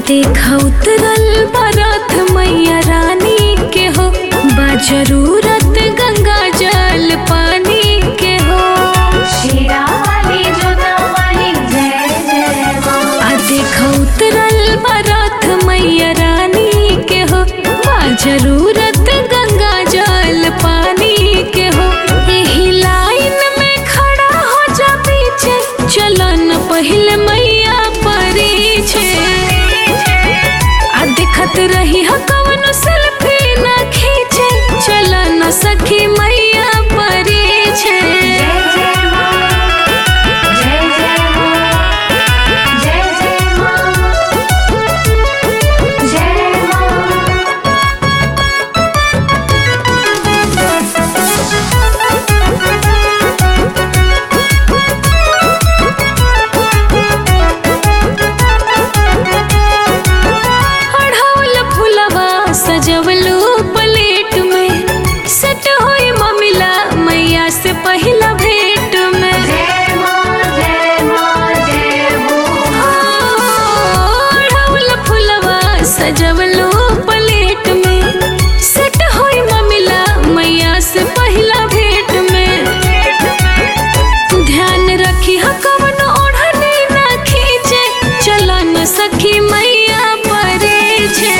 देखा उतरल बरथ मैया रानी के हो बा जरूरत गंगा जल पानी के हो शीरा वाली जोता वाली जय जय माँ आ देखा उतरल बरथ मैया रानी के हो बा जरूरत गंगा जल पानी के हो यही लाइन में खड़ा हो जा पीछे चलन पहले मैया परी छे आ दिखत रही ह कवनो सेल्फी ना खींचे चल न सखी मैया परी छे जय जय माँ जय जय माँ जय जय माँ जय माँ अढ़ौल फुलवा सजवलू प्लेट में सट होई ममिला मैया से पहिला भेट में जय माँ जय माँ जय हो अढ़ौल फुलवा सजवलू प्लेट में सट होई ममिला मैया से पहिला भेट में ध्यान रखी ह कवन ओढ़नी ना खींचे चला न सखी मैया परे छे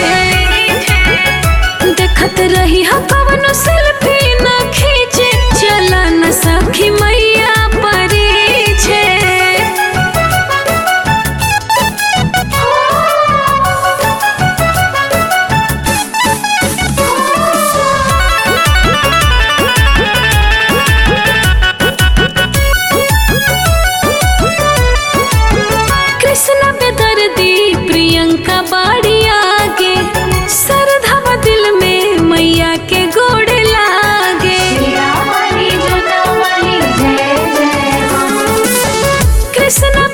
देखत रही ह कवन सेल्फी ना खींचे चला न सखी मैया परे छे कृष्ण बेदर्दी प्रियंका बाड़ी आगे सरधवा दिल में मैया के गोड़ लागे शीरा वाली जोता वाली जय जय माँ कृष्ण